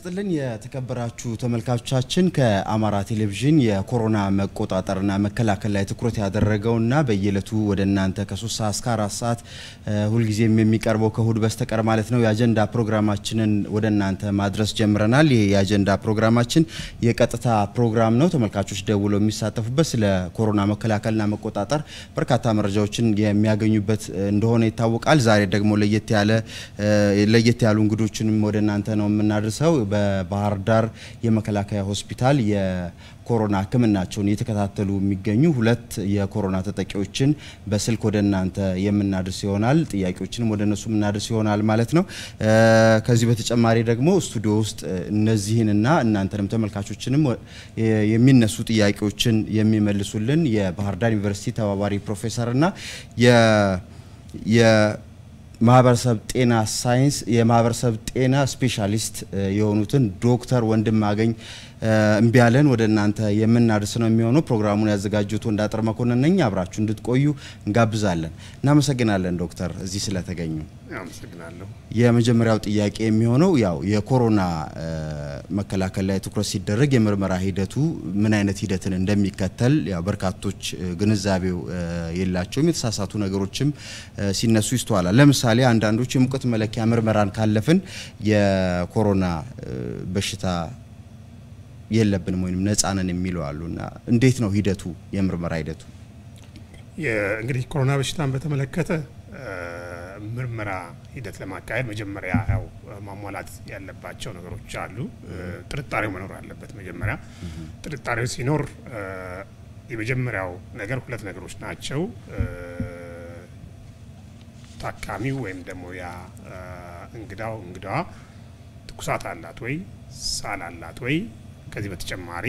ይስጥልን የተከበራችሁ ተመልካቾቻችን፣ ከአማራ ቴሌቪዥን የኮሮና መቆጣጠርና መከላከል ላይ ትኩረት ያደረገውና በየዕለቱ ወደ እናንተ ከሶስት ሰዓት እስከ አራት ሰዓት ሁልጊዜም የሚቀርበው ከእሁድ በስተቀር ማለት ነው የአጀንዳ ፕሮግራማችንን ወደ እናንተ ማድረስ ጀምረናል። ይህ የአጀንዳ ፕሮግራማችን የቀጥታ ፕሮግራም ነው። ተመልካቾች ደውለው የሚሳተፉበት ስለ ኮሮና መከላከልና መቆጣጠር በርካታ መረጃዎችን የሚያገኙበት እንደሆነ ይታወቃል። ዛሬ ደግሞ ለየት ያለ ለየት ያሉ እንግዶችንም ወደ እናንተ ነው የምናደርሰው። በባህር ዳር የመከላከያ ሆስፒታል የኮሮና ሕክምናቸውን እየተከታተሉ የሚገኙ ሁለት የኮሮና ተጠቂዎችን በስልክ ወደ እናንተ የምናደርስ ይሆናል። ጥያቄዎችንም ወደ እነሱ የምናደርስ ይሆናል ማለት ነው። ከዚህ በተጨማሪ ደግሞ ስቱዲዮ ውስጥ እነዚህንና እናንተንም ተመልካቾችንም የሚነሱ ጥያቄዎችን የሚመልሱልን የባህር ዳር ዩኒቨርሲቲ ተባባሪ ፕሮፌሰርና የ ማህበረሰብ ጤና ሳይንስ የማህበረሰብ ጤና ስፔሻሊስት የሆኑትን ዶክተር ወንድማገኝ እምቢያለን ወደ እናንተ የምናደርስ ነው የሚሆነው። ፕሮግራሙን ያዘጋጁት ወንዳጥር መኮንን ነኝ። አብራችሁ እንድትቆዩ እንጋብዛለን። እናመሰግናለን ዶክተር እዚህ ስለተገኙ። አመሰግናለሁ። የመጀመሪያው ጥያቄ የሚሆነው ያው የኮሮና መከላከል ላይ ትኩረት ሲደረግ የምርመራ ሂደቱ ምን አይነት ሂደትን እንደሚከተል ያው በርካቶች ግንዛቤው የላቸውም። የተሳሳቱ ነገሮችም ሲነሱ ይስተዋላል። ለምሳሌ አንዳንዶች የሙቀት መለኪያ ምርመራን ካለፍን የኮሮና በሽታ የለብንም ወይም ነፃ ነን የሚለው አሉና እንዴት ነው ሂደቱ የምርመራ ሂደቱ? እንግዲህ ኮሮና በሽታን በተመለከተ ምርመራ ሂደት ለማካሄድ መጀመሪያ ያው ማሟላት ያለባቸው ነገሮች አሉ። ጥርጣሬው መኖር አለበት። መጀመሪያ ጥርጣሬው ሲኖር የመጀመሪያው ነገር ሁለት ነገሮች ናቸው። ታካሚው ወይም ደግሞ ያ እንግዳው እንግዳዋ ትኩሳት አላት ወይ፣ ሳል አላት ወይ ከዚህ በተጨማሪ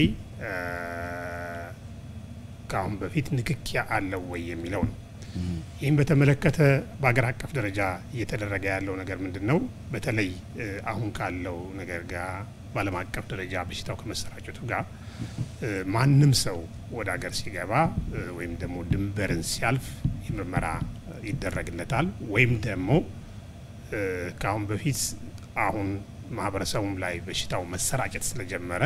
ከአሁን በፊት ንክኪ አለው ወይ የሚለው ነው። ይህም በተመለከተ በሀገር አቀፍ ደረጃ እየተደረገ ያለው ነገር ምንድን ነው? በተለይ አሁን ካለው ነገር ጋር በዓለም አቀፍ ደረጃ በሽታው ከመሰራጨቱ ጋር ማንም ሰው ወደ ሀገር ሲገባ ወይም ደግሞ ድንበርን ሲያልፍ የምርመራ ይደረግለታል ወይም ደግሞ ከአሁን በፊት አሁን ማህበረሰቡም ላይ በሽታው መሰራጨት ስለጀመረ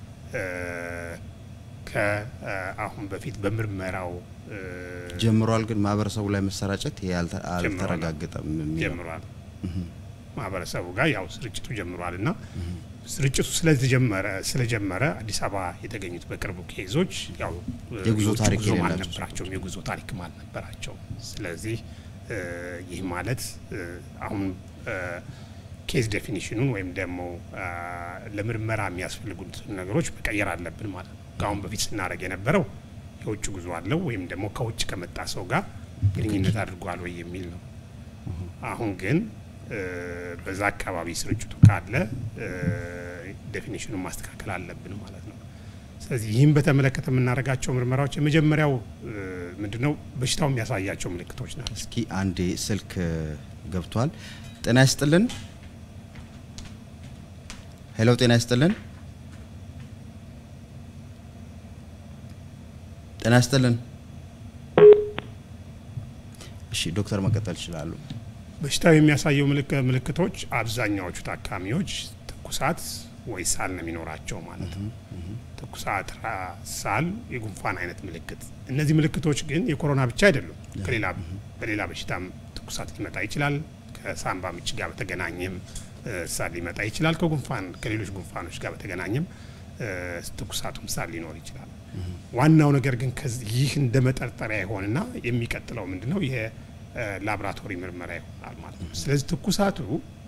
ከአሁን በፊት በምርመራው ጀምሯል። ግን ማህበረሰቡ ላይ መሰራጨት ይሄ አልተረጋገጠም ጀምሯል። ማህበረሰቡ ጋር ያው ስርጭቱ ጀምሯል እና ስርጭቱ ስለተጀመረ ስለጀመረ አዲስ አበባ የተገኙት በቅርቡ ኬዞች ያው የጉዞ ታሪክ አልነበራቸውም፣ የጉዞ ታሪክም አልነበራቸውም። ስለዚህ ይህ ማለት አሁን ኬዝ ዴፊኒሽኑን ወይም ደግሞ ለምርመራ የሚያስፈልጉትን ነገሮች መቀየር አለብን ማለት ነው። ከአሁን በፊት ስናደርግ የነበረው የውጭ ጉዞ አለው ወይም ደግሞ ከውጭ ከመጣ ሰው ጋር ግንኙነት አድርጓል ወይ የሚል ነው። አሁን ግን በዛ አካባቢ ስርጭቱ ካለ ዴፊኒሽኑን ማስተካከል አለብን ማለት ነው። ስለዚህ ይህም በተመለከተ የምናደርጋቸው ምርመራዎች የመጀመሪያው ምንድነው በሽታው የሚያሳያቸው ምልክቶች ናቸው። እስኪ አንዴ ስልክ ገብቷል። ጤና ይስጥልን። ሄሎ፣ ጤና ይስጥልን። ጤና ይስጥልን። እሺ ዶክተር መቀጠል ይችላሉ። በሽታው የሚያሳየው ምልክቶች አብዛኛዎቹ ታካሚዎች ትኩሳት ወይ ሳል ነው የሚኖራቸው ማለት ነው። ትኩሳት፣ ሳል፣ የጉንፋን አይነት ምልክት። እነዚህ ምልክቶች ግን የኮሮና ብቻ አይደሉም። ከሌላ በሌላ በሽታም ትኩሳት ሊመጣ ይችላል። ከሳምባ ምች ጋር በተገናኘም ሳል ሊመጣ ይችላል። ከጉንፋን ከሌሎች ጉንፋኖች ጋር በተገናኘም ትኩሳቱም ሳል ሊኖር ይችላል። ዋናው ነገር ግን ይህ እንደ መጠርጠሪያ ይሆንና የሚቀጥለው ምንድነው የላብራቶሪ ምርመራ ይሆናል ማለት ነው። ስለዚህ ትኩሳቱ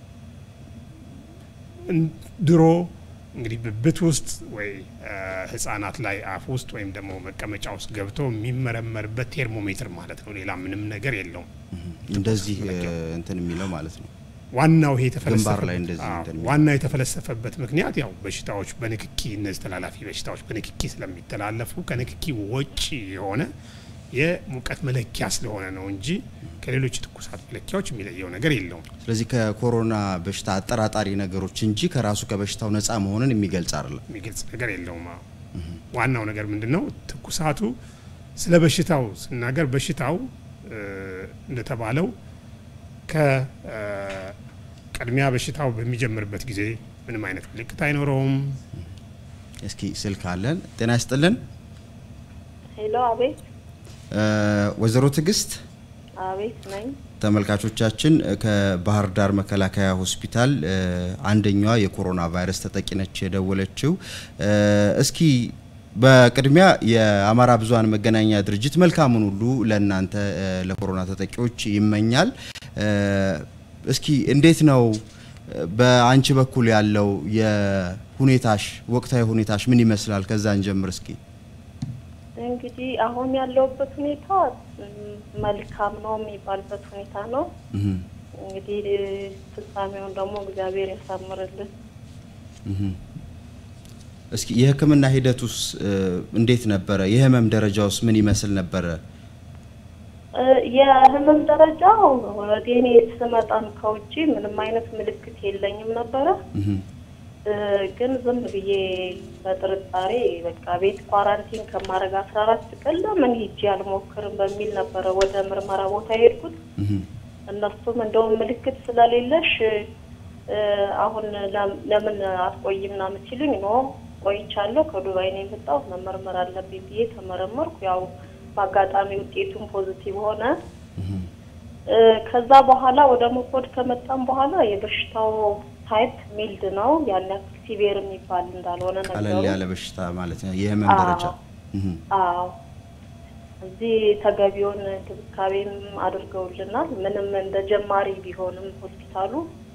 ድሮ እንግዲህ ብብት ውስጥ ወይ ህጻናት ላይ አፍ ውስጥ ወይም ደግሞ መቀመጫ ውስጥ ገብቶ የሚመረመርበት ቴርሞሜትር ማለት ነው። ሌላ ምንም ነገር የለውም። እንደዚህ እንትን የሚለው ማለት ነው። ዋናው ይሄ ግንባር ላይ እንደዚህ እንትን የሚለው ዋናው የተፈለሰፈበት ምክንያት ያው በሽታዎች በንክኪ እነዚህ ተላላፊ በሽታዎች በንክኪ ስለሚተላለፉ ከንክኪ ወጪ የሆነ የሙቀት መለኪያ ስለሆነ ነው እንጂ ከሌሎች የትኩሳት መለኪያዎች የሚለየው ነገር የለውም። ስለዚህ ከኮሮና በሽታ አጠራጣሪ ነገሮች እንጂ ከራሱ ከበሽታው ነፃ መሆንን የሚገልጽ አይደለም። የሚገልጽ ነገር የለውም። አዎ ዋናው ነገር ምንድን ነው? ትኩሳቱ ስለ በሽታው ስናገር በሽታው እንደተባለው ቅድሚያ በሽታው በሚጀምርበት ጊዜ ምንም አይነት ምልክት አይኖረውም። እስኪ ስልክ አለን። ጤና ይስጥልን ሄሎ፣ አቤት ወይዘሮ ትዕግስት አቤት ነኝ። ተመልካቾቻችን ከባህር ዳር መከላከያ ሆስፒታል አንደኛዋ የኮሮና ቫይረስ ተጠቂ ነች የደወለችው። እስኪ በቅድሚያ የአማራ ብዙኃን መገናኛ ድርጅት መልካሙን ሁሉ ለእናንተ ለኮሮና ተጠቂዎች ይመኛል። እስኪ እንዴት ነው በአንቺ በኩል ያለው የሁኔታሽ ወቅታዊ ሁኔታሽ ምን ይመስላል? ከዛ እንጀምር እስኪ። እንግዲህ አሁን ያለውበት ሁኔታ መልካም ነው የሚባልበት ሁኔታ ነው። እንግዲህ ፍጻሜውን ደግሞ እግዚአብሔር ያሳምርልን። እስኪ የሕክምና ሂደቱስ እንዴት ነበረ? የህመም ደረጃውስ ምን ይመስል ነበረ? የህመም ደረጃው ወደ እኔ ስመጣም ከውጭ ምንም አይነት ምልክት የለኝም ነበረ። ግን ዝም ብዬ በጥርጣሬ በቃ ቤት ኳራንቲን ከማድረግ አስራ አራት ቀን ለምን ሂጄ አልሞክርም በሚል ነበረ ወደ ምርመራ ቦታ የሄድኩት። እነሱም እንደውም ምልክት ስለሌለሽ አሁን ለምን አትቆይ ምናምን ሲሉኝ ኖ ቆይቻለሁ፣ ከዱባይ ነው የመጣሁት መመርመር አለብኝ ብዬ ተመረመርኩ። ያው በአጋጣሚ ውጤቱም ፖዚቲቭ ሆነ። ከዛ በኋላ ወደ መኮድ ከመጣም በኋላ የበሽታው ታይፕ ሚልድ ነው። ያን ያክል ሲቪር የሚባል እንዳልሆነ ነገሩ ቀለል ያለ በሽታ ማለት ነው። የህመም ደረጃ አዎ፣ እዚህ ተገቢውን እንክብካቤም አድርገውልናል። ምንም እንደ ጀማሪ ቢሆንም ሆስፒታሉ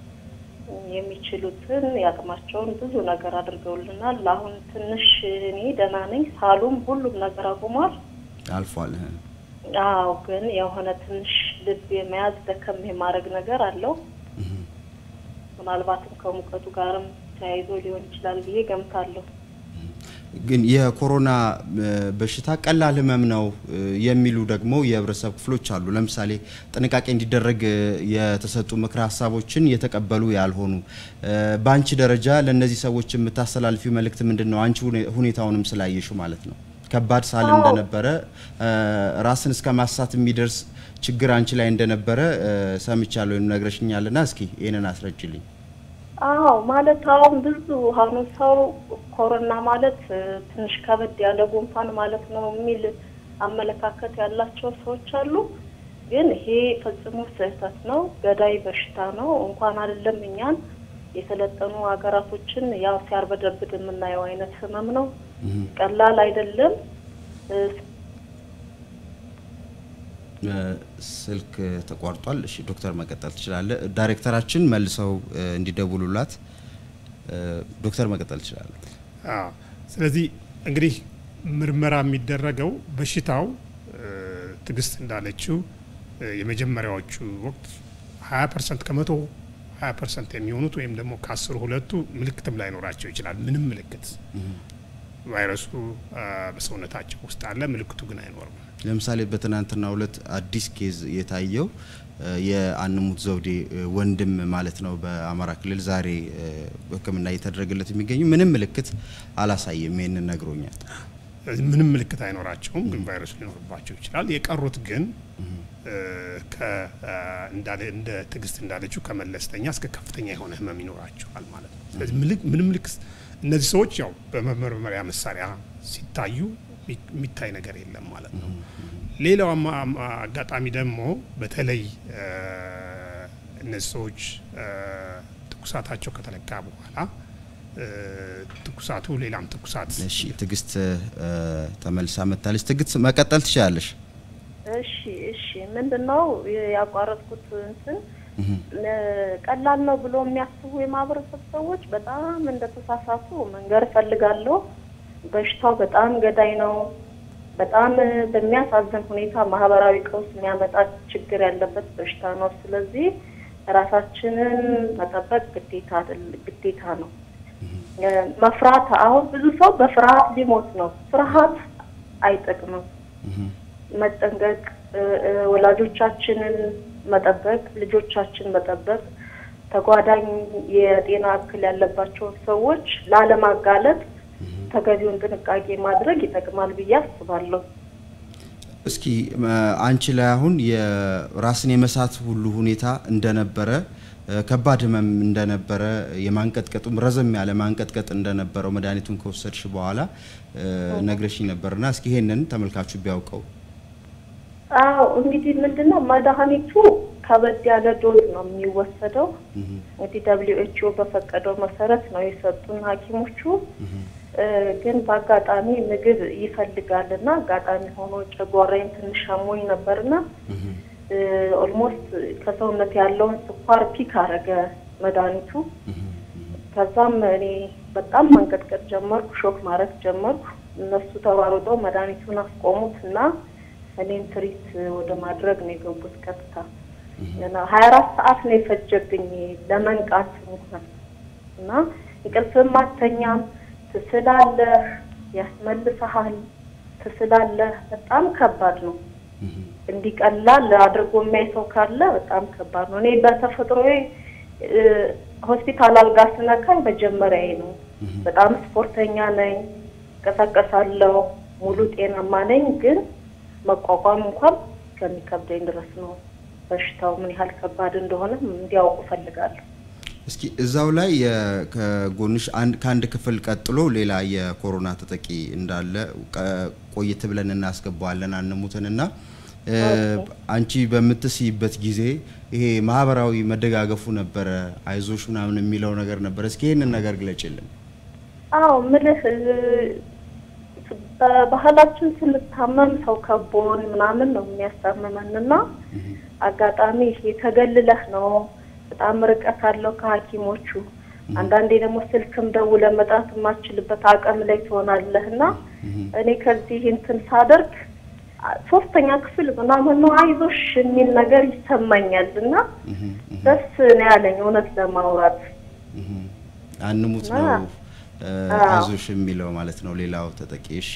የሚችሉትን ያቅማቸውን ብዙ ነገር አድርገውልናል። አሁን ትንሽ እኔ ደህና ነኝ። ሳሉም ሁሉም ነገር አቁሟል፣ አልፏል። አዎ፣ ግን የሆነ ትንሽ ልብ የመያዝ ደከም የማድረግ ነገር አለው። ምናልባትም ከሙቀቱ ጋርም ተያይዞ ሊሆን ይችላል ብዬ ገምታለሁ። ግን የኮሮና በሽታ ቀላል ህመም ነው የሚሉ ደግሞ የህብረተሰብ ክፍሎች አሉ። ለምሳሌ ጥንቃቄ እንዲደረግ የተሰጡ ምክረ ሀሳቦችን የተቀበሉ ያልሆኑ። በአንቺ ደረጃ ለእነዚህ ሰዎች የምታስተላልፊው መልእክት ምንድን ነው? አንቺ ሁኔታውንም ስላየሽው ማለት ነው። ከባድ ሳል እንደነበረ ራስን እስከ ማሳት የሚደርስ ችግር አንቺ ላይ እንደነበረ ሰምቻለሁ ወይም ነግረሽኛልና እስኪ ይህንን አስረጅልኝ። አዎ ማለት አሁን ብዙ አሁኑ ሰው ኮሮና ማለት ትንሽ ከበድ ያለ ጉንፋን ማለት ነው የሚል አመለካከት ያላቸው ሰዎች አሉ። ግን ይሄ ፈጽሞ ስህተት ነው። ገዳይ በሽታ ነው። እንኳን አይደለም እኛን የሰለጠኑ ሀገራቶችን ያው ሲያርበደብድ የምናየው አይነት ህመም ነው። ቀላል አይደለም። ስልክ ተቋርጧል። እሺ ዶክተር መቀጠል ትችላለህ። ዳይሬክተራችን መልሰው እንዲደውሉላት ዶክተር መቀጠል ትችላለህ። ስለዚህ እንግዲህ ምርመራ የሚደረገው በሽታው ትዕግስት እንዳለችው የመጀመሪያዎቹ ወቅት ሀያ ፐርሰንት ከመቶ ሀያ ፐርሰንት የሚሆኑት ወይም ደግሞ ከአስሩ ሁለቱ ምልክትም ላይኖራቸው ይችላል። ምንም ምልክት ቫይረሱ በሰውነታቸው ውስጥ አለ፣ ምልክቱ ግን አይኖርም። ለምሳሌ በትናንትናው ዕለት አዲስ ኬዝ የታየው የአንሙት ዘውዴ ወንድም ማለት ነው በአማራ ክልል ዛሬ ሕክምና እየተደረገለት የሚገኙ ምንም ምልክት አላሳየም። ይህንን ነግሮኛል። ምንም ምልክት አይኖራቸውም፣ ግን ቫይረሱ ሊኖርባቸው ይችላል። የቀሩት ግን እንደ ትዕግስት እንዳለችው ከመለስተኛ እስከ ከፍተኛ የሆነ ህመም ይኖራቸዋል ማለት ነው። ስለዚህ ምንም ምልክት እነዚህ ሰዎች ያው በመመርመሪያ መሳሪያ ሲታዩ የሚታይ ነገር የለም ማለት ነው። ሌላው አጋጣሚ ደግሞ በተለይ እነዚህ ሰዎች ትኩሳታቸው ከተለካ በኋላ ትኩሳቱ ሌላም ትኩሳት እሺ፣ ትዕግስት ተመልሳ መታለች። ትዕግስት መቀጠል ትችላለሽ። እሺ፣ እሺ። ምንድን ነው ያቋረጥኩት እንትን ቀላል ነው ብሎ የሚያስቡ የማህበረሰብ ሰዎች በጣም እንደተሳሳቱ መንገር እፈልጋለሁ። በሽታው በጣም ገዳይ ነው። በጣም በሚያሳዝን ሁኔታ ማህበራዊ ቀውስ የሚያመጣ ችግር ያለበት በሽታ ነው። ስለዚህ ራሳችንን መጠበቅ ግዴታ ግዴታ ነው። መፍራት አሁን ብዙ ሰው በፍርሃት ሊሞት ነው። ፍርሃት አይጠቅምም። መጠንቀቅ፣ ወላጆቻችንን መጠበቅ፣ ልጆቻችን መጠበቅ፣ ተጓዳኝ የጤና እክል ያለባቸውን ሰዎች ላለማጋለጥ ተገቢውን ጥንቃቄ ማድረግ ይጠቅማል ብዬ አስባለሁ። እስኪ አንቺ ላይ አሁን የራስን የመሳት ሁሉ ሁኔታ እንደነበረ ከባድ ህመም እንደነበረ የማንቀጥቀጡም ረዘም ያለ ማንቀጥቀጥ እንደነበረው መድኃኒቱን ከወሰድሽ በኋላ ነግረሽኝ ነበርና እስኪ ይሄንን ተመልካቹ ቢያውቀው። አዎ እንግዲህ ምንድነው መድኃኒቱ ከበድ ያለ ዶዝ ነው የሚወሰደው። እንግዲህ ደብሊው ኤች ኦ በፈቀደው መሰረት ነው የሰጡን ሐኪሞቹ። ግን በአጋጣሚ ምግብ ይፈልጋልና አጋጣሚ ሆኖ ጨጓራዬን ትንሽ አሞኝ ነበርና ኦልሞስት ከሰውነት ያለውን ስኳር ፒክ አረገ መድኃኒቱ። ከዛም እኔ በጣም መንቀጥቀጥ ጀመርኩ፣ ሾክ ማድረግ ጀመርኩ። እነሱ ተሯሩጠው መድኃኒቱን አስቆሙት እና እኔን ትሪት ወደ ማድረግ ነው የገቡት ቀጥታ። ሀያ አራት ሰዓት ነው የፈጀብኝ ለመንቃት እንኳን እና እንቅልፍም አተኛም፣ ትስላለህ፣ ያስመልሰሃል፣ ትስላለህ። በጣም ከባድ ነው። እንዲቀላል አድርጎ የሚያይ ሰው ካለ በጣም ከባድ ነው። እኔ በተፈጥሮዬ ሆስፒታል አልጋ ስነካኝ መጀመሪያዬ ነው። በጣም ስፖርተኛ ነኝ፣ እንቀሳቀሳለሁ፣ ሙሉ ጤናማ ነኝ። ግን መቋቋም እንኳን ከሚከብደኝ ድረስ ነው። በሽታው ምን ያህል ከባድ እንደሆነ እንዲያውቁ እፈልጋለሁ። እስኪ እዛው ላይ ከጎንሽ ከአንድ ክፍል ቀጥሎ ሌላ የኮሮና ተጠቂ እንዳለ ቆይት ብለን እናስገባዋለን አንሙትንና አንቺ በምትስይበት ጊዜ ይሄ ማህበራዊ መደጋገፉ ነበረ፣ አይዞሽ ምናምን የሚለው ነገር ነበረ። እስኪ ይህንን ነገር ግለጭልን። አዎ ምልህ በባህላችን ስንታመም ሰው ከቦን ምናምን ነው የሚያስታምመን እና አጋጣሚ የተገልለህ ነው በጣም ርቀት አለው ከሐኪሞቹ አንዳንዴ ደግሞ ስልክም ደውለህ መጥራት የማትችልበት አቅም ላይ ትሆናለህ እና እኔ ከዚህ እንትን ሳደርግ ሶስተኛ ክፍል ምናምን ነው አይዞሽ የሚል ነገር ይሰማኛል እና ደስ ነው ያለኝ እውነት ለማውራት አንሙት ነው አይዞሽ የሚለው ማለት ነው ሌላው ተጠቂ እሺ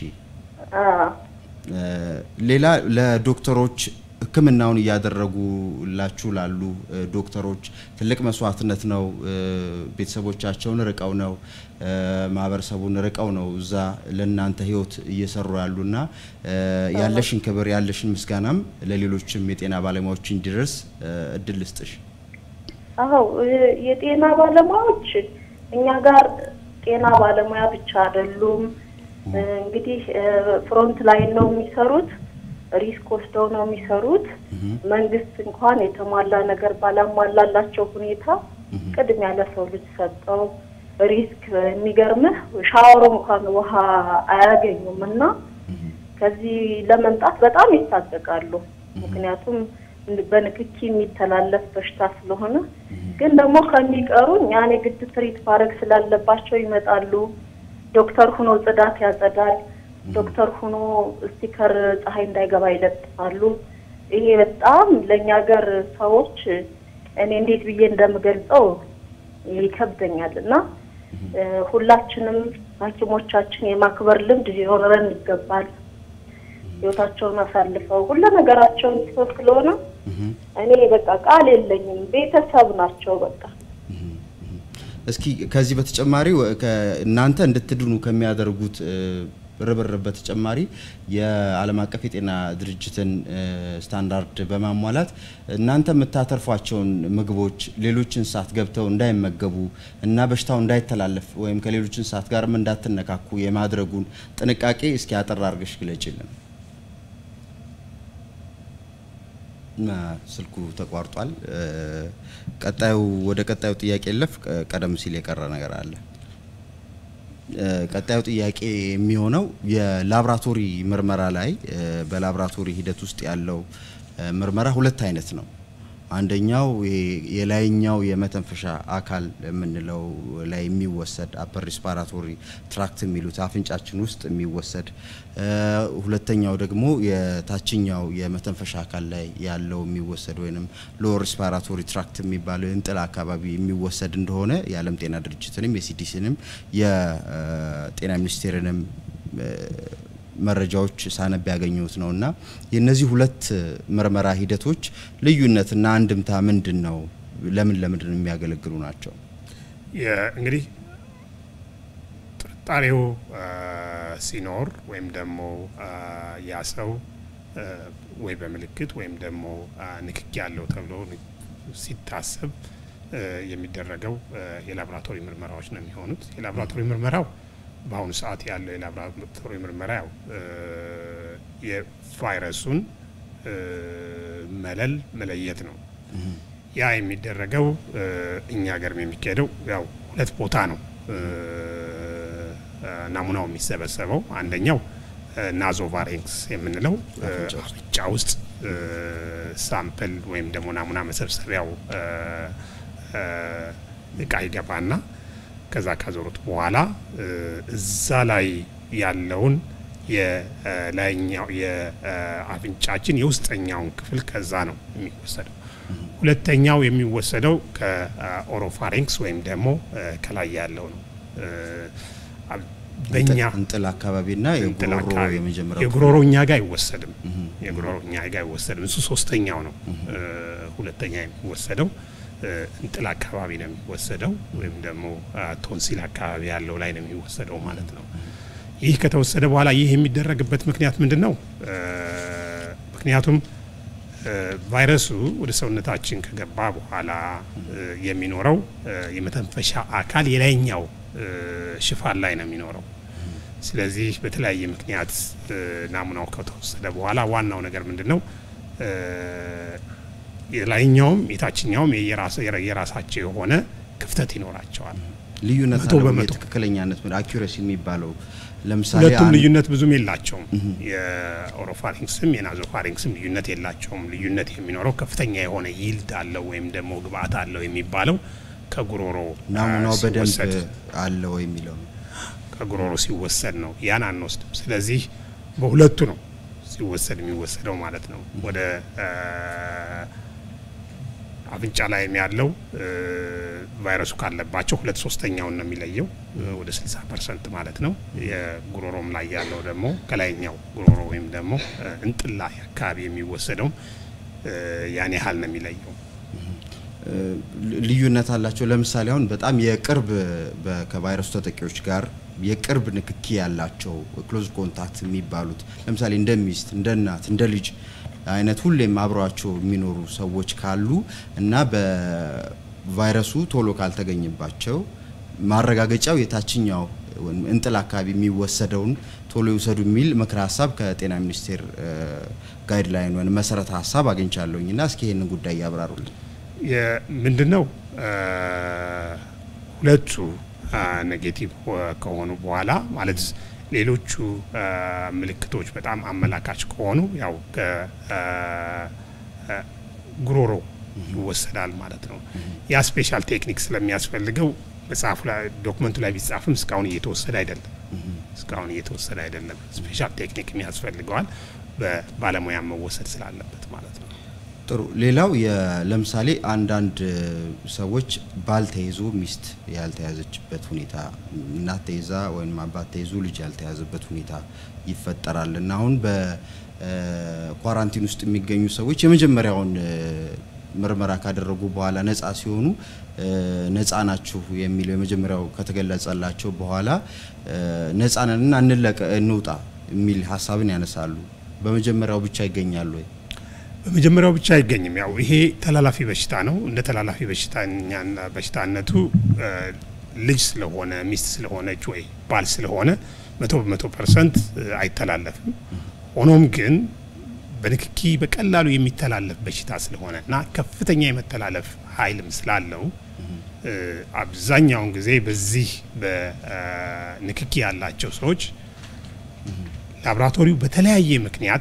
ሌላ ለዶክተሮች ህክምናውን እያደረጉላችሁ ላሉ ዶክተሮች ትልቅ መስዋዕትነት ነው። ቤተሰቦቻቸውን ርቀው ነው ማህበረሰቡን ርቀው ነው እዛ ለእናንተ ህይወት እየሰሩ ያሉና ያለሽን ክብር ያለሽን ምስጋናም ለሌሎችም የጤና ባለሙያዎች እንዲደርስ እድል ልስጥሽ። አዎ የጤና ባለሙያዎች እኛ ጋር ጤና ባለሙያ ብቻ አይደሉም። እንግዲህ ፍሮንት ላይን ነው የሚሰሩት ሪስክ ወስደው ነው የሚሰሩት። መንግስት እንኳን የተሟላ ነገር ባላሟላላቸው ሁኔታ ቅድሚያ ለሰው ልጅ ሰጠው። ሪስክ የሚገርምህ ሻወሩ እንኳን ውሃ አያገኙም እና ከዚህ ለመምጣት በጣም ይታቀቃሉ። ምክንያቱም በንክኪ የሚተላለፍ በሽታ ስለሆነ ግን ደግሞ ከሚቀሩ እኛን የግድ ትሪት ማድረግ ስላለባቸው ይመጣሉ። ዶክተር ሁኖ ጽዳት ያጸዳል። ዶክተር ሆኖ ስቲከር ፀሐይ እንዳይገባ ይለጥፋሉ። ይሄ በጣም ለእኛ ሀገር ሰዎች እኔ እንዴት ብዬ እንደምገልጸው ይከብደኛል እና ሁላችንም ሐኪሞቻችን የማክበር ልምድ ሊኖረን ይገባል። ህይወታቸውን አሳልፈው ሁሉ ነገራቸውን ሰው ስለሆነ እኔ በቃ ቃል የለኝም። ቤተሰብ ናቸው በቃ እስኪ ከዚህ በተጨማሪ እናንተ እንድትድኑ ከሚያደርጉት ርብርብ በተጨማሪ የዓለም አቀፍ የጤና ድርጅትን ስታንዳርድ በማሟላት እናንተ የምታተርፏቸውን ምግቦች ሌሎች እንስሳት ገብተው እንዳይመገቡ እና በሽታው እንዳይተላለፍ ወይም ከሌሎች እንስሳት ጋርም እንዳትነካኩ የማድረጉን ጥንቃቄ እስኪ አጠር አድርገሽ ግለጭልን። ስልኩ ተቋርጧል። ቀጣዩ ወደ ቀጣዩ ጥያቄ ለፍ ቀደም ሲል የቀረ ነገር አለ። ቀጣዩ ጥያቄ የሚሆነው የላብራቶሪ ምርመራ ላይ በላብራቶሪ ሂደት ውስጥ ያለው ምርመራ ሁለት አይነት ነው። አንደኛው የላይኛው የመተንፈሻ አካል የምንለው ላይ የሚወሰድ አፐር ሪስፓራቶሪ ትራክት የሚሉት አፍንጫችን ውስጥ የሚወሰድ፣ ሁለተኛው ደግሞ የታችኛው የመተንፈሻ አካል ላይ ያለው የሚወሰድ ወይም ሎወር ሪስፓራቶሪ ትራክት የሚባለው እንጥል አካባቢ የሚወሰድ እንደሆነ የዓለም ጤና ድርጅትንም የሲዲሲንም የጤና ሚኒስቴርንም መረጃዎች ሳነብ ያገኘሁት ነው እና የእነዚህ ሁለት ምርመራ ሂደቶች ልዩነትና አንድምታ ምንድን ነው? ለምን ለምንድን ነው የሚያገለግሉ ናቸው? እንግዲህ ጥርጣሬው ሲኖር ወይም ደግሞ ያ ሰው ወይ በምልክት ወይም ደግሞ ንክኪ ያለው ተብሎ ሲታሰብ የሚደረገው የላቦራቶሪ ምርመራዎች ነው የሚሆኑት። የላቦራቶሪ ምርመራው በአሁኑ ሰዓት ያለው የላቦራቶሪ ምርመራ ያው የቫይረሱን መለል መለየት ነው። ያ የሚደረገው እኛ ሀገርም የሚካሄደው ያው ሁለት ቦታ ነው ናሙናው የሚሰበሰበው። አንደኛው ናዞቫሬንክስ የምንለው አፍንጫ ውስጥ ሳምፕል ወይም ደግሞ ናሙና መሰብሰቢያው እቃ ይገባና ከዛ ካዞሩት በኋላ እዛ ላይ ያለውን የላይኛው የአፍንጫችን የውስጠኛውን ክፍል ከዛ ነው የሚወሰደው። ሁለተኛው የሚወሰደው ከኦሮፋሪንክስ ወይም ደግሞ ከላይ ያለው ነው። በእኛ እንጥል አካባቢና እንጥል የጉሮሮ አካባቢ የመጀመሪያው የጉሮሮ እኛ ጋር አይወሰድም። የጉሮሮ እኛ ጋር አይወሰድም። እሱ ሶስተኛው ነው። ሁለተኛ የሚወሰደው እንጥል አካባቢ ነው የሚወሰደው ወይም ደግሞ ቶንሲል አካባቢ ያለው ላይ ነው የሚወሰደው ማለት ነው። ይህ ከተወሰደ በኋላ ይህ የሚደረግበት ምክንያት ምንድን ነው? ምክንያቱም ቫይረሱ ወደ ሰውነታችን ከገባ በኋላ የሚኖረው የመተንፈሻ አካል የላይኛው ሽፋን ላይ ነው የሚኖረው። ስለዚህ በተለያየ ምክንያት ናሙናው ከተወሰደ በኋላ ዋናው ነገር ምንድን ነው? የላይኛውም የታችኛውም የራሳቸው የሆነ ክፍተት ይኖራቸዋል። ልዩነት መቶ አለው በመቶ። የትክክለኛነት አኪሬሲ የሚባለው ለምሳሌ ሁለቱም አንድ- ልዩነት ብዙም የላቸውም። የኦሮፋሪንክስም የናዞፋሪንክስም ልዩነት የላቸውም። ልዩነት የሚኖረው ከፍተኛ የሆነ ይልድ አለው ወይም ደግሞ ግብአት አለው የሚባለው ከጉሮሮ ናሙናው አ፣ በደንብ ሲወሰድ አለ ወይ የሚለው ነው። ከጉሮሮ ሲወሰድ ነው። ያን አንወስድም። ስለዚህ በሁለቱ ነው ሲወሰድ የሚወሰደው ማለት ነው። ወደ አ፣ አፍንጫ ላይም ያለው እ፣ ቫይረሱ ካለባቸው ሁለት ሶስተኛውን ነው የሚለየው እ፣ ወደ 60 ፐርሰንት ማለት ነው። የጉሮሮም ላይ ያለው ደግሞ ከላይኛው ጉሮሮ ወይም ደግሞ እ፣ እንጥል ላይ አካባቢ የሚወሰደው እ፣ ያን ያህል ነው የሚለየው። እ፣ ልዩነት አላቸው። ለምሳሌ አሁን በጣም የቅርብ በ- ከቫይረሱ ተጠቂዎች ጋር የቅርብ ንክኪ ያላቸው ክሎዝ ኮንታክት የሚባሉት ለምሳሌ እንደ ሚስት፣ እንደ እናት፣ እንደ ልጅ አይነት ሁሌም አብረዋቸው የሚኖሩ ሰዎች ካሉ እና በቫይረሱ ቶሎ ካልተገኘባቸው ማረጋገጫው የታችኛው ወይም እንጥል አካባቢ የሚወሰደውን ቶሎ ይውሰዱ የሚል ምክረ ሀሳብ ከጤና ሚኒስቴር ጋይድላይን ወይም መሰረተ ሀሳብ አግኝቻለሁኝ እና እስኪ ይህንን ጉዳይ ያብራሩልን። ምንድን ነው ሁለቱ ኔጌቲቭ ከሆኑ በኋላ ማለት ሌሎቹ አ፣ ምልክቶች በጣም አመላካች ከሆኑ ያው ከጉሮሮ ይወሰዳል ማለት ነው። ያ ስፔሻል ቴክኒክ ስለሚያስፈልገው መጽሐፉ ላይ ዶክመንቱ ላይ ቢጻፍም እስካሁን እየተወሰደ አይደለም። እስካሁን እየተወሰደ አይደለም። ስፔሻል ቴክኒክ ያስፈልገዋል በባለሙያ መወሰድ ስላለበት ማለት ነው። ጥሩ። ሌላው የ- ለምሳሌ አንዳንድ እ፣ ሰዎች ባል ተይዞ ሚስት ያልተያዘችበት ሁኔታ፣ እናት ተይዛ ወይም አባት ተይዞ ልጅ ያልተያዘበት ሁኔታ ይፈጠራል እና አሁን በኳራንቲን ውስጥ የሚገኙ ሰዎች የመጀመሪያውን እ፣ ምርመራ ካደረጉ በኋላ ነፃ ሲሆኑ እ፣ ነፃ ናችሁ የሚለው የመጀመሪያው ከተገለጸላቸው በኋላ እ፣ ነፃ ነንና እንለቀ እንውጣ የሚል ሀሳብን ያነሳሉ። በመጀመሪያው ብቻ ይገኛሉ ወይ? በመጀመሪያው ብቻ አይገኝም። ያው ይሄ ተላላፊ በሽታ ነው። እንደ ተላላፊ በሽታኛ በሽታነቱ እ፣ ልጅ ስለሆነ ሚስት ስለሆነች ወይ ባል ስለሆነ መቶ በመቶ ፐርሰንት አይተላለፍም። ሆኖም ግን በንክኪ በቀላሉ የሚተላለፍ በሽታ ስለሆነ እና ከፍተኛ የመተላለፍ ኃይልም ስላለው እ፣ አብዛኛውን ጊዜ በዚህ በንክኪ ያላቸው ሰዎች ላቦራቶሪው በተለያየ ምክንያት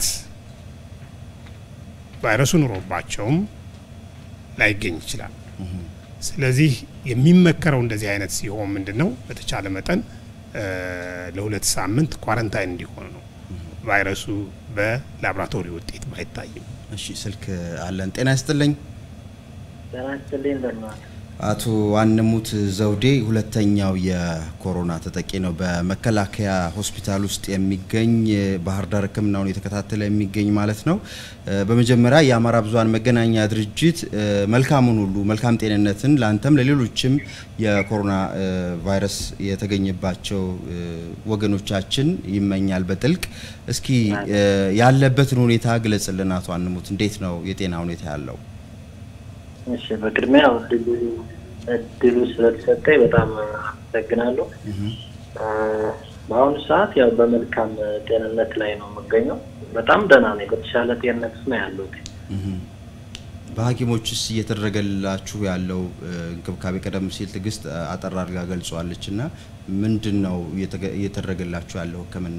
ቫይረሱ ኑሮባቸውም ላይገኝ ይችላል። ስለዚህ የሚመከረው እንደዚህ አይነት ሲሆን ምንድን ነው በተቻለ መጠን እ፣ ለሁለት ሳምንት ኳረንታይን እንዲሆኑ ነው። ቫይረሱ በላቦራቶሪ ውጤት ባይታይም እሺ ስልክ አለን። ጤና ይስጥልኝ ጤና ይስጥልኝ እንደምን ዋሉ? አቶ አንሙት ዘውዴ ሁለተኛው የኮሮና ተጠቂ ነው። በመከላከያ ሆስፒታል ውስጥ የሚገኝ ባህር ዳር ሕክምናውን የተከታተለ የሚገኝ ማለት ነው። እ፣ በመጀመሪያ የአማራ ብዙኃን መገናኛ ድርጅት እ፣ መልካሙን ሁሉ መልካም ጤንነትን ለአንተም ለሌሎችም የኮሮና እ፣ ቫይረስ የተገኘባቸው እ፣ ወገኖቻችን ይመኛል በጥልቅ። እስኪ እ፣ ያለበትን ሁኔታ ግለጽልን አቶ አንሙት፣ እንዴት ነው የጤና ሁኔታ ያለው? እሺ በቅድሚያ እድሉ እድሉ ስለተሰጠኝ በጣም አመሰግናለሁ። በአሁኑ ሰዓት ያው በመልካም ጤንነት ላይ ነው የምገኘው። በጣም ደህና ነኝ። በተሻለ ጤንነት ነው ያለሁት። በሐኪሞችስ እየተደረገላችሁ ያለው እንክብካቤ ቀደም ሲል ትዕግስት አጠር አድርጋ ገልጸዋለች እና ምንድን ነው እየተደረገላችሁ ያለው ሕክምና?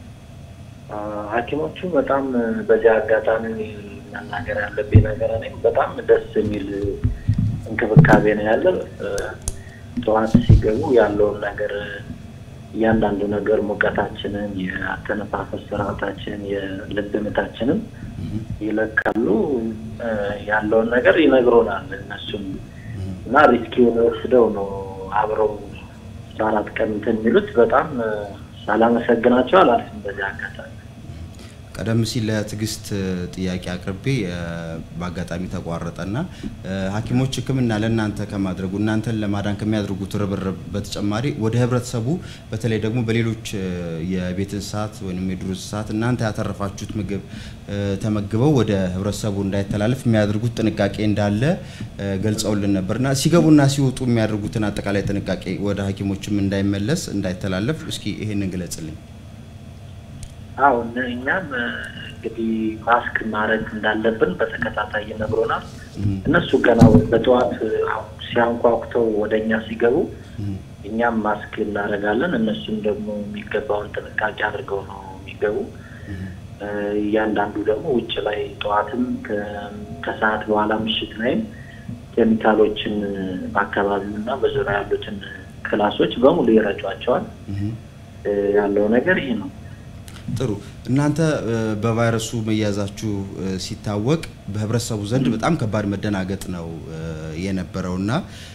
ሐኪሞቹ በጣም በዚህ አጋጣሚ መናገር ያለብኝ ነገር እኔ በጣም ደስ የሚል እንክብካቤ ነው ያለ። ጠዋት ሲገቡ ያለውን ነገር እያንዳንዱ ነገር ሙቀታችንን፣ የአተነፋፈስ ስርዓታችን፣ የልብ ምታችንን ይለካሉ። ያለውን ነገር ይነግሮናል እነሱም እና ሪስኪውን ወስደው ነው አብረው አስራ አራት ቀን እንትን የሚሉት በጣም ሳላመሰግናቸው አላልፍም በዚህ አጋጣሚ። ቀደም ሲል ለትዕግስት ጥያቄ አቅርቤ በአጋጣሚ ተቋረጠና ሐኪሞች ሕክምና ለእናንተ ከማድረጉ እናንተን ለማዳን ከሚያደርጉት ርብርብ በተጨማሪ ወደ ህብረተሰቡ በተለይ ደግሞ በሌሎች የቤት እንስሳት ወይም የዱር እንስሳት እናንተ ያተረፋችሁት ምግብ ተመግበው ወደ ህብረተሰቡ እንዳይተላለፍ የሚያደርጉት ጥንቃቄ እንዳለ ገልጸውልን ነበርና ሲገቡና ሲወጡ የሚያደርጉትን አጠቃላይ ጥንቃቄ ወደ ሐኪሞችም እንዳይመለስ እንዳይተላለፍ እስኪ ይሄንን ግለጽልኝ። አዎ እኛም እንግዲህ ማስክ ማድረግ እንዳለብን በተከታታይ ይነግሮናል። እነሱ ገና በጠዋት ሲያንኳኩተው ወደ እኛ ሲገቡ እኛም ማስክ እናደርጋለን። እነሱም ደግሞ የሚገባውን ጥንቃቄ አድርገው ነው የሚገቡ። እያንዳንዱ ደግሞ ውጭ ላይ ጠዋትም ከሰዓት በኋላ ምሽት ላይም ኬሚካሎችን በአካባቢው እና በዙሪያ ያሉትን ክላሶች በሙሉ ይረጯቸዋል። ያለው ነገር ይሄ ነው። ጥሩ እናንተ በቫይረሱ መያዛችሁ ሲታወቅ በህብረተሰቡ ዘንድ በጣም ከባድ መደናገጥ ነው የነበረውና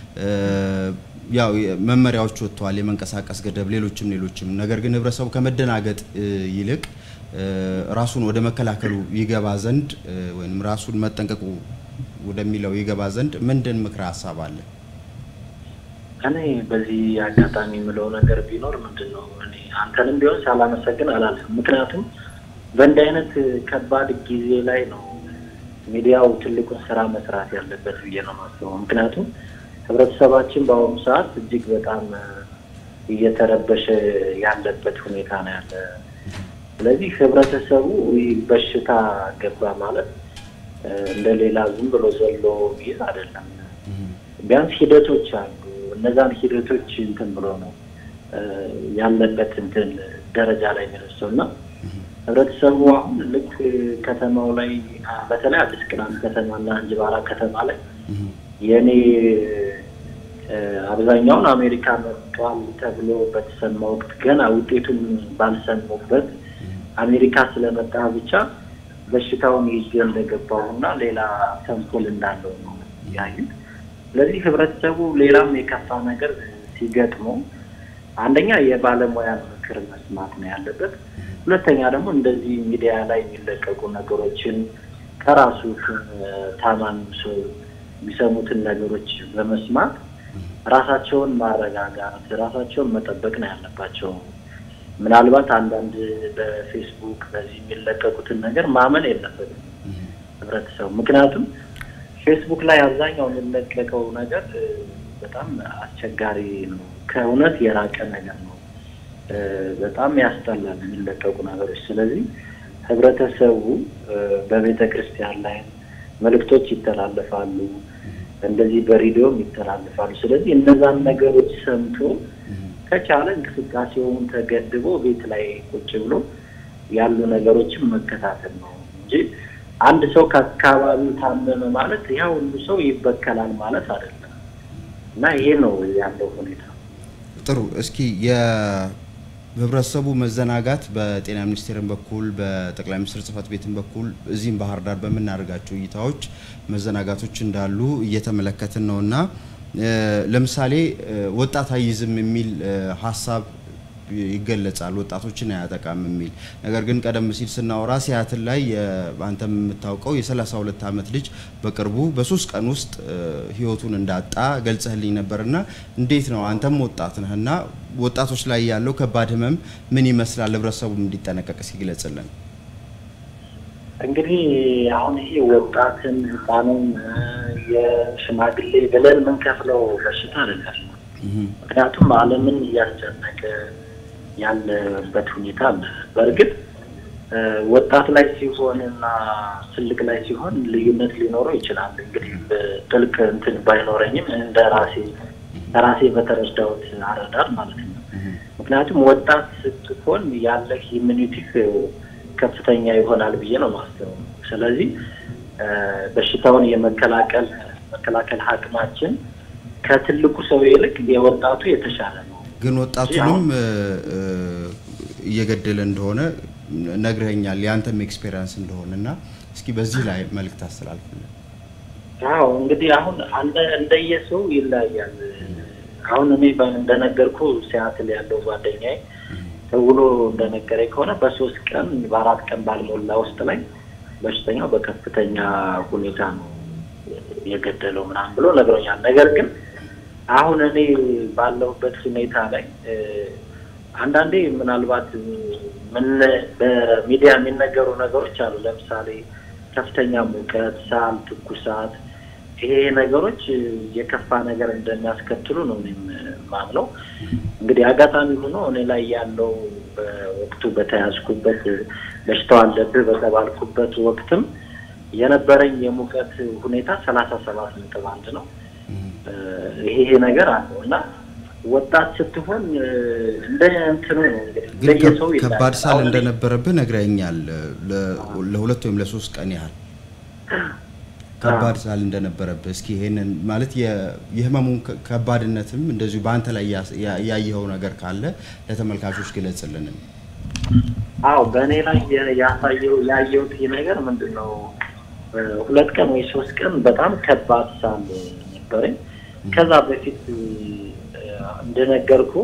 ያው መመሪያዎች ወጥተዋል፣ የመንቀሳቀስ ገደብ፣ ሌሎችም ሌሎችም። ነገር ግን ህብረተሰቡ ከመደናገጥ ይልቅ ራሱን ወደ መከላከሉ ይገባ ዘንድ ወይም ራሱን መጠንቀቁ ወደሚለው ይገባ ዘንድ ምንድን ምክረ ሀሳብ አለ? እኔ በዚህ አጋጣሚ የምለው ነገር ቢኖር ምንድን ነው እኔ አንተንም ቢሆን ሳላመሰግን አላልፍም። ምክንያቱም በእንዲህ አይነት ከባድ ጊዜ ላይ ነው ሚዲያው ትልቁን ስራ መስራት ያለበት ብዬ ነው የማስበው። ምክንያቱም ህብረተሰባችን በአሁኑ ሰዓት እጅግ በጣም እየተረበሸ ያለበት ሁኔታ ነው ያለ። ስለዚህ ህብረተሰቡ በሽታ ገባ ማለት እንደ ሌላ ዝም ብሎ ዘሎ ይዝ አይደለም። ቢያንስ ሂደቶች አሉ። እነዛን ሂደቶች እንትን ብሎ ነው ያለበት እንትን ደረጃ ላይ የሚደርሰው እና ህብረተሰቡ አሁን ልክ ከተማው ላይ በተለይ አዲስ ቅዳም ከተማና እንጅባራ ከተማ ላይ የእኔ አብዛኛውን አሜሪካ መጥቷል ተብሎ በተሰማ ወቅት ገና ውጤቱን ባልሰሙበት አሜሪካ ስለመጣ ብቻ በሽታውን ይዤ እንደገባሁ እና ሌላ ተንኮል እንዳለው ነው ያዩት። ስለዚህ ህብረተሰቡ ሌላም የከፋ ነገር ሲገጥመው አንደኛ የባለሙያ ምክር መስማት ነው ያለበት። ሁለተኛ ደግሞ እንደዚህ ሚዲያ ላይ የሚለቀቁ ነገሮችን ከራሱ ታማኝ ሰው የሚሰሙትን ነገሮች በመስማት ራሳቸውን ማረጋጋት፣ ራሳቸውን መጠበቅ ነው ያለባቸው። ምናልባት አንዳንድ በፌስቡክ በዚህ የሚለቀቁትን ነገር ማመን የለበትም ህብረተሰቡ። ምክንያቱም ፌስቡክ ላይ አብዛኛው የሚለቀቀው ነገር በጣም አስቸጋሪ ነው፣ ከእውነት የራቀ ነገር ነው። በጣም ያስጠላል የሚለቀቁ ነገሮች። ስለዚህ ህብረተሰቡ በቤተ ክርስቲያን ላይ መልእክቶች ይተላለፋሉ፣ እንደዚህ በሬዲዮም ይተላለፋሉ። ስለዚህ እነዛን ነገሮች ሰምቶ ከቻለ እንቅስቃሴውን ተገድቦ ቤት ላይ ቁጭ ብሎ ያሉ ነገሮችን መከታተል ነው እንጂ አንድ ሰው ከአካባቢው ታመመ ማለት ያ ሁሉ ሰው ይበከላል ማለት አይደለም። እና ይሄ ነው ያለው ሁኔታ። ጥሩ። እስኪ የህብረተሰቡ መዘናጋት በጤና ሚኒስቴርን በኩል በጠቅላይ ሚኒስትር ጽህፈት ቤትን በኩል እዚህም ባህር ዳር በምናደርጋቸው እይታዎች መዘናጋቶች እንዳሉ እየተመለከትን ነው እና ለምሳሌ ወጣት አይዝም የሚል ሀሳብ ይገለጻል። ወጣቶችን አያጠቃም የሚል ነገር ግን ቀደም ሲል ስናወራ ሲያትል ላይ አንተ የምታውቀው የ32 ዓመት ልጅ በቅርቡ በሶስት ቀን ውስጥ ህይወቱን እንዳጣ ገልጸህልኝ ነበርና እንዴት ነው አንተም ወጣት ነህና ወጣቶች ላይ ያለው ከባድ ህመም ምን ይመስላል? ህብረተሰቡ እንዲጠነቀቅ ሲግለጽልን። እንግዲህ አሁን ይሄ ወጣትን ህፃንን የሽማግሌ ብለን የምንከፍለው በሽታ አይደለም። ምክንያቱም ዓለምን እያስጨነቀ ያለበት ሁኔታ አለ። በእርግጥ ወጣት ላይ ሲሆን እና ትልቅ ላይ ሲሆን ልዩነት ሊኖረው ይችላል። እንግዲህ ጥልቅ እንትን ባይኖረኝም እንደ ራሴ ራሴ በተረዳሁት አረዳድ ማለት ነው። ምክንያቱም ወጣት ስትሆን ያለህ ኢሚኒቲክ ከፍተኛ ይሆናል ብዬ ነው ማስበው። ስለዚህ በሽታውን የመከላከል መከላከል አቅማችን ከትልቁ ሰው ይልቅ የወጣቱ የተሻለ ነው። ግን ወጣቱንም እየገደለ እንደሆነ ነግረኛል፣ የአንተም ኤክስፔሪንስ እንደሆነ እና እስኪ በዚህ ላይ መልእክት አስተላልፍልን። አዎ እንግዲህ አሁን እንደየሰው ይለያያል። አሁን እኔ እንደነገርኩ ሲያትል ያለው ጓደኛዬ ደውሎ እንደነገረኝ ከሆነ በሶስት ቀን በአራት ቀን ባልሞላ ውስጥ ላይ በሽተኛው በከፍተኛ ሁኔታ ነው የገደለው ምናምን ብሎ ነግሮኛል። ነገር ግን አሁን እኔ ባለሁበት ሁኔታ ላይ አንዳንዴ ምናልባት ምን በሚዲያ የሚነገሩ ነገሮች አሉ። ለምሳሌ ከፍተኛ ሙቀት፣ ሳል፣ ትኩሳት ይሄ ነገሮች የከፋ ነገር እንደሚያስከትሉ ነው እኔም ማምነው። እንግዲህ አጋጣሚ ሆኖ እኔ ላይ ያለው በወቅቱ በተያዝኩበት በሽታው አለብህ በተባልኩበት ወቅትም የነበረኝ የሙቀት ሁኔታ ሰላሳ ሰባት ነጥብ አንድ ነው። ይሄ ነገር አለው እና ወጣት ስትሆን እንደ እንትኑ ነው እንግዲህ ግን ከባድ ሳል እንደነበረብህ ነግረኛል። ለሁለት ወይም ለሶስት ቀን ያህል ከባድ ሳል እንደነበረብህ እስኪ ይሄንን ማለት የህመሙን ከባድነትም እንደዚሁ በአንተ ላይ ያየኸው ነገር ካለ ለተመልካቾች ግለጽልን። አዎ በእኔ ላይ ያሳየው ያየሁት ነገር ምንድን ነው? ሁለት ቀን ወይ ሶስት ቀን በጣም ከባድ ሳል ነበረኝ። ከዛ በፊት እንደነገርኩ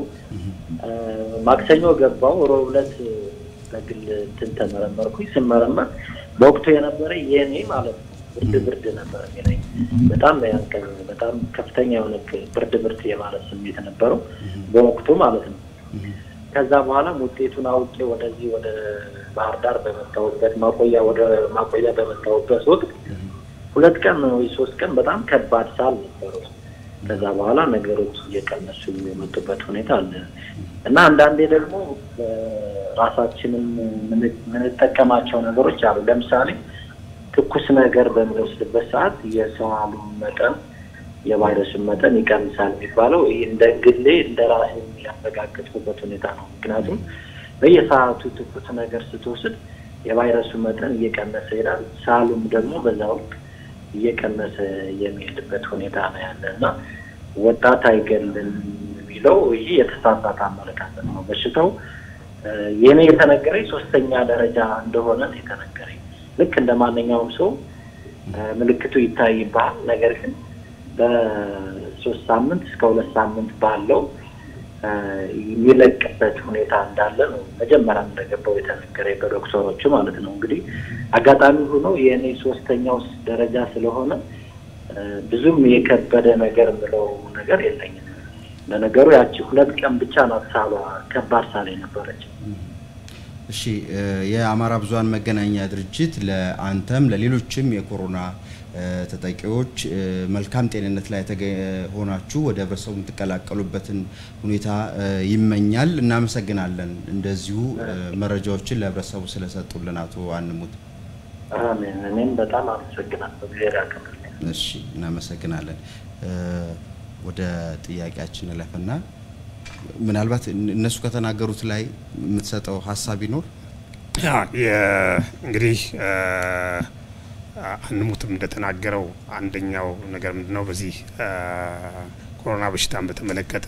ማክሰኞ ገባው፣ ሮብ ዕለት በግል እንትን ተመረመርኩኝ። ስመረመር በወቅቱ የነበረ የኔ ማለት ነው ብርድ ብርድ ነበር የሚለኝ በጣም ያንቀ በጣም ከፍተኛ የሆነ ብርድ ብርድ የማለት ስሜት ነበረው በወቅቱ ማለት ነው። ከዛ በኋላም ውጤቱን አውቄ ወደዚህ ወደ ባህር ዳር በመጣሁበት ማቆያ ወደ ማቆያ በመጣሁበት ወቅት ሁለት ቀን ወይ ሶስት ቀን በጣም ከባድ ሳል ነበረው። ከዛ በኋላ ነገሮች እየቀነሱ የመጡበት ሁኔታ አለ እና አንዳንዴ ደግሞ ራሳችንን የምንጠቀማቸው ነገሮች አሉ። ለምሳሌ ትኩስ ነገር በምንወስድበት ሰዓት የሳሉ መጠን የቫይረሱን መጠን ይቀንሳል የሚባለው ይህ እንደ ግሌ እንደ ራሴ ያረጋገጥኩበት ሁኔታ ነው። ምክንያቱም በየሰዓቱ ትኩስ ነገር ስትወስድ የቫይረሱ መጠን እየቀነሰ ይሄዳል። ሳሉም ደግሞ በዛ ወቅት እየቀነሰ የሚሄድበት ሁኔታ ነው ያለ እና ወጣት አይገልም የሚለው ይህ የተሳሳተ አመለካከት ነው። በሽታው የኔ የተነገረኝ ሶስተኛ ደረጃ እንደሆነ ነው የተነገረኝ። ልክ እንደ ማንኛውም ሰው ምልክቱ ይታይብሃል። ነገር ግን በሶስት ሳምንት እስከ ሁለት ሳምንት ባለው የሚለቅበት ሁኔታ እንዳለ ነው መጀመሪያ እንደገባው የተነገረኝ በዶክተሮቹ ማለት ነው። እንግዲህ አጋጣሚ ሆኖ የእኔ ሶስተኛው ደረጃ ስለሆነ ብዙም የከበደ ነገር የምለው ነገር የለኝም። ለነገሩ ያቺ ሁለት ቀን ብቻ ናት ሳሏ ከባድ ሳል ነበረች። እሺ የአማራ ብዙኃን መገናኛ ድርጅት ለአንተም ለሌሎችም የኮሮና ተጠቂዎች መልካም ጤንነት ላይ ሆናችሁ ወደ ህብረተሰቡ የምትቀላቀሉበትን ሁኔታ ይመኛል። እናመሰግናለን። እንደዚሁ መረጃዎችን ለህብረተሰቡ ስለሰጡልን አቶ አንሙት። አሜን። እኔም በጣም አመሰግናለሁ። እግዚአብሔር ያክብርልኝ። እሺ፣ እናመሰግናለን። ወደ ጥያቄያችን እለፍና ምናልባት እነሱ ከተናገሩት ላይ የምትሰጠው ሀሳብ ይኖር? እንግዲህ አንሙትም እንደተናገረው አንደኛው ነገር ምንድነው በዚህ ኮሮና በሽታን በተመለከተ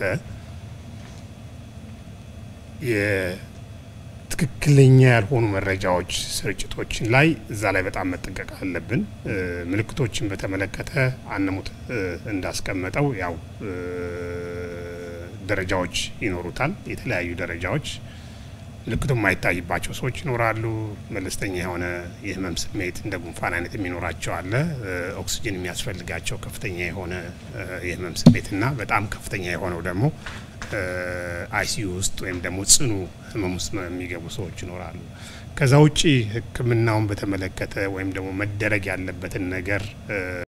ትክክለኛ ያልሆኑ መረጃዎች ስርጭቶችን ላይ እዛ ላይ በጣም መጠንቀቅ አለብን። ምልክቶችን በተመለከተ አንሙት እንዳስቀመጠው ያው ደረጃዎች ይኖሩታል። የተለያዩ ደረጃዎች ምልክቱ የማይታይባቸው ሰዎች ይኖራሉ። መለስተኛ የሆነ የህመም ስሜት እንደ ጉንፋን አይነት የሚኖራቸው አለ። ኦክሲጅን የሚያስፈልጋቸው ከፍተኛ የሆነ የህመም ስሜት እና በጣም ከፍተኛ የሆነው ደግሞ አይሲዩ ውስጥ ወይም ደግሞ ጽኑ ህመም ውስጥ የሚገቡ ሰዎች ይኖራሉ። ከዛ ውጪ ሕክምናውን በተመለከተ ወይም ደግሞ መደረግ ያለበትን ነገር